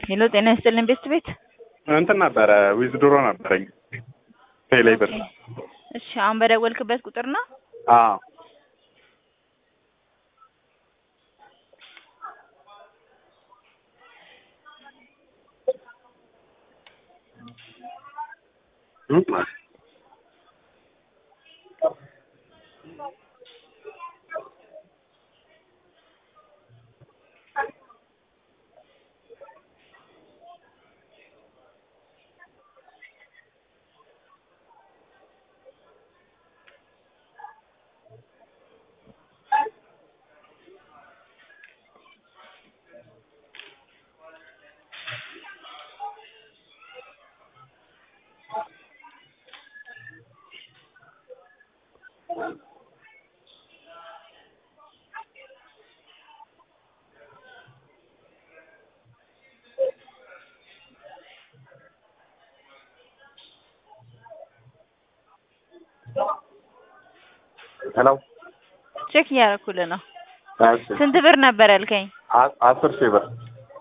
ሄሎ ጤና ይስጥልን ቤት ቤት እንትን ነበረ ዊዝድሮ ነበረኝ ቴሌ ብር። እሺ አሁን በደወልክበት ቁጥር ነው? አዎ ሄሎ ቼክ እያደረኩልህ ነው። እሺ ስንት ብር ነበር ያልከኝ? አ- አስር ሺህ ብር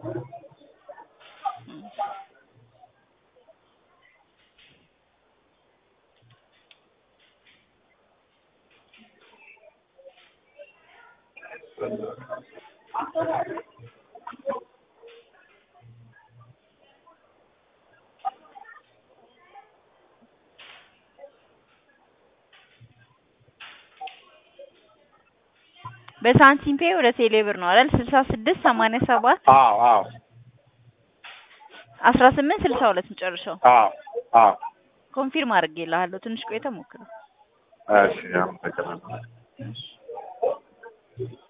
በሳንቲም ፔ ወደ ቴሌ ብር ነው አይደል? ስልሳ ስድስት ሰማንያ ሰባት አዎ አዎ አስራ ስምንት ስልሳ ሁለት መጨረሻው። አዎ አዎ ኮንፊርም አድርጌልሃለሁ። ትንሽ ቆይተህ ሞክረው። እሺ አመሰግናለሁ